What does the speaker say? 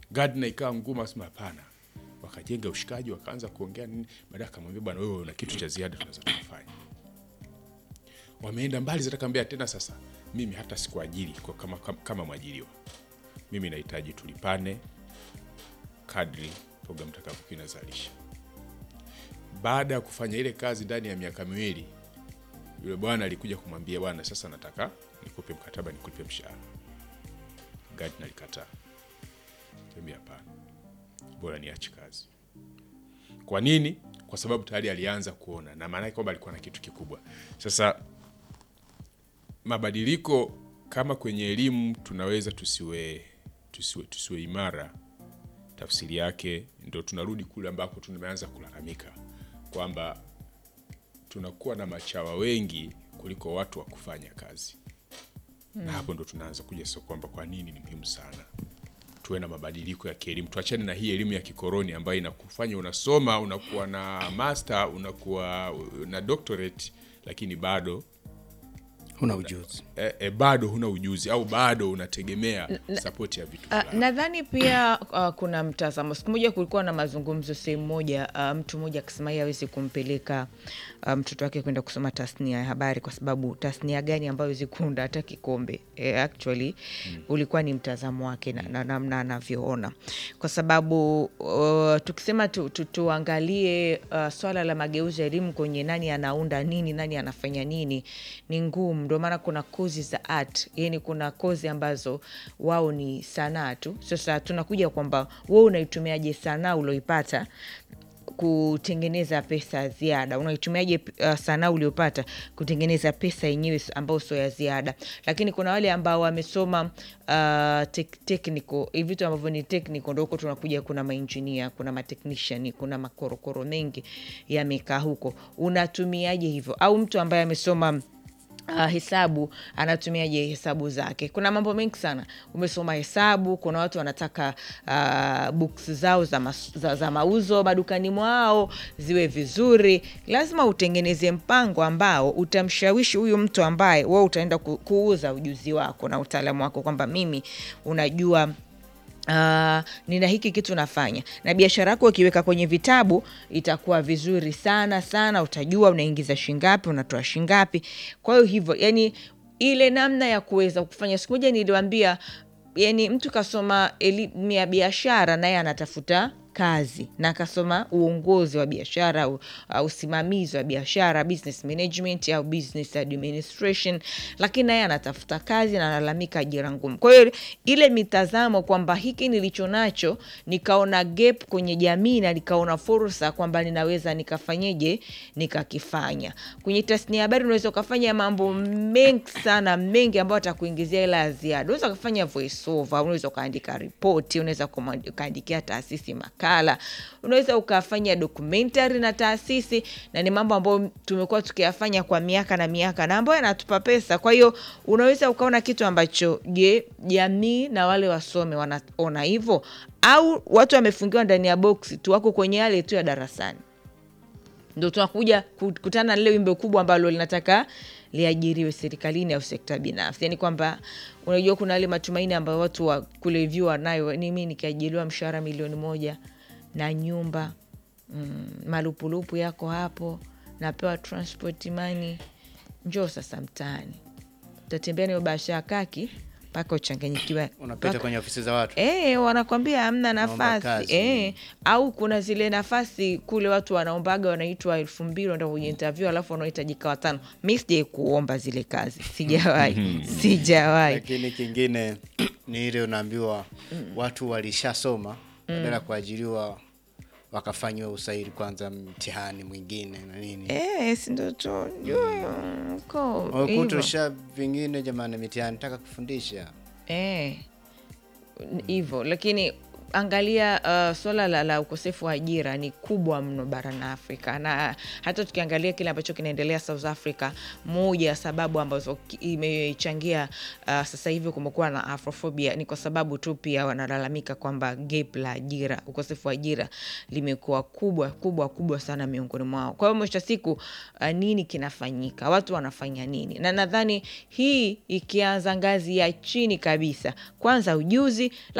Gardner ikawa ngumu, asema hapana, wakajenga ushikaji, wakaanza kuongea nini, baadaye akamwambia bwana, wewe una kitu cha ziada tunaweza tukafanya. Wameenda mbali, zatakwambia tena, sasa mimi hata sikuajiri kwa kama, kama, kama mwajiriwa, mimi nahitaji tulipane kadri programu takavyokuwa inazalisha. Baada ya kufanya ile kazi ndani ya miaka miwili, yule bwana alikuja kumwambia bwana, sasa nataka nikupe mkataba, nikupe mshahara. Gardner alikataa, ambia hapana, bora niache kazi. Kwa nini? Kwa sababu tayari alianza kuona, na maana yake kwamba alikuwa na kitu kikubwa. Sasa mabadiliko kama kwenye elimu tunaweza tusiwe, tusiwe, tusiwe imara, tafsiri yake ndo tunarudi kule ambako tumeanza kulalamika kwamba tunakuwa na machawa wengi kuliko watu wa kufanya kazi na hapo ndo tunaanza kuja sasa kwamba kwa nini ni muhimu sana tuwe na mabadiliko ya kielimu, tuachane na hii elimu ya kikoroni ambayo inakufanya unasoma unakuwa na master unakuwa na doctorate, lakini bado huna ujuzi. e, e, bado huna ujuzi au bado unategemea sapoti ya vitu Uh, fulani. nadhani pia uh, kuna mtazamo. Siku moja kulikuwa na mazungumzo sehemu moja, uh, mtu mmoja akisema yeye hawezi kumpeleka uh, mtoto wake kwenda kusoma tasnia ya habari kwa sababu tasnia gani ambayo hawezi kuunda hata kikombe. Eh, actually ulikuwa ni mtazamo wake na na- namna anavyoona, kwa sababu uh, tukisema tu, tu, tuangalie uh, swala la mageuzi ya elimu kwenye nani anaunda nini, nani anafanya nini, ni ngumu. Ndio maana kuna kozi za art, yani kuna kozi ambazo wao ni sanaa tu. Sasa tunakuja kwamba wewe unaitumiaje sanaa ulioipata kutengeneza pesa ya ziada unaitumiaje uh, sanaa uliopata kutengeneza pesa yenyewe ambayo sio ya ziada lakini kuna wale ambao wamesoma uh, tek, technical hivi vitu ambavyo ni technical ndo huko tunakuja kuna mainjinia kuna matechnician kuna makorokoro mengi yamekaa huko unatumiaje hivyo au mtu ambaye amesoma Uh, hesabu anatumiaje hesabu zake kuna mambo mengi sana umesoma hesabu kuna watu wanataka uh, books zao za, mas, za, za mauzo madukani mwao ziwe vizuri lazima utengeneze mpango ambao utamshawishi huyu mtu ambaye wewe utaenda ku, kuuza ujuzi wako na utaalamu wako kwamba mimi unajua Uh, nina hiki kitu nafanya na biashara yako ukiweka kwenye vitabu itakuwa vizuri sana sana utajua unaingiza shingapi unatoa shingapi kwa hiyo hivyo yani ile namna ya kuweza kufanya siku moja niliwambia yani mtu kasoma elimu ya biashara naye anatafuta kazi na akasoma uongozi wa biashara au au usimamizi wa biashara business management au business administration lakini naye anatafuta kazi na analalamika ajira ngumu kwa hiyo ile mitazamo kwamba hiki nilicho nacho nikaona gap kwenye jamii na nikaona fursa kwamba ninaweza nikafanyeje nikakifanya kwenye tasnia ya habari unaweza ukafanya mambo mengi sana mengi ambayo atakuingizia hela ya ziada unaweza ukafanya voice over unaweza ukaandika ripoti unaweza kuma- ukaandikia taasisi makala unaweza ukafanya documentary na taasisi na ni mambo ambayo tumekuwa tukiyafanya kwa miaka na miaka na ambayo yanatupa pesa kwa hiyo unaweza ukaona kitu ambacho je jamii na wale wasome wanaona hivyo au watu wamefungiwa ndani ya boksi tu wako kwenye yale tu ya darasani ndo tunakuja kukutana na lile wimbo kubwa ambalo linataka liajiriwe serikalini au sekta binafsi yani kwamba unajua kuna yale matumaini ambayo watu wa kule vyuo wanayo ni mi nikiajiriwa mshahara milioni moja na nyumba mm, malupulupu yako hapo napewa transport money njoo sasa mtaani utatembea nayo bahasha ya kaki mpaka uchanganyikiwa Unapita mpaka- kwenye ofisi za watu E, wanakwambia hamna Naomba nafasi kazi. e, au kuna zile nafasi kule watu wanaombaga wanaitwa elfu mbili wanaenda kwenye interview alafu wanahitajika watano mi sijai kuomba zile kazi sijawahi sijawahi lakini kingine ni ile unaambiwa watu walishasoma badala ya kuajiriwa wakafanyiwa usairi kwanza mtihani mwingine na nini e, sindoto ko wakutosha vingine jamani mitihani taka kufundisha Eh, hivyo lakini angalia uh, swala la, la ukosefu wa ajira ni kubwa mno barani Afrika, na hata tukiangalia kile ambacho kinaendelea South Africa, moja ya sababu ambazo ki- imechangia uh, sasa hivi kumekuwa na afrophobia ni kwa sababu tu pia wanalalamika kwamba gap la ajira, ukosefu wa ajira limekuwa kubwa kubwa kubwa sana miongoni mwao. Kwa hiyo mwisho wa siku uh, nini kinafanyika, watu wanafanya nini? Na nadhani hii ikianza ngazi ya chini kabisa, kwanza ujuzi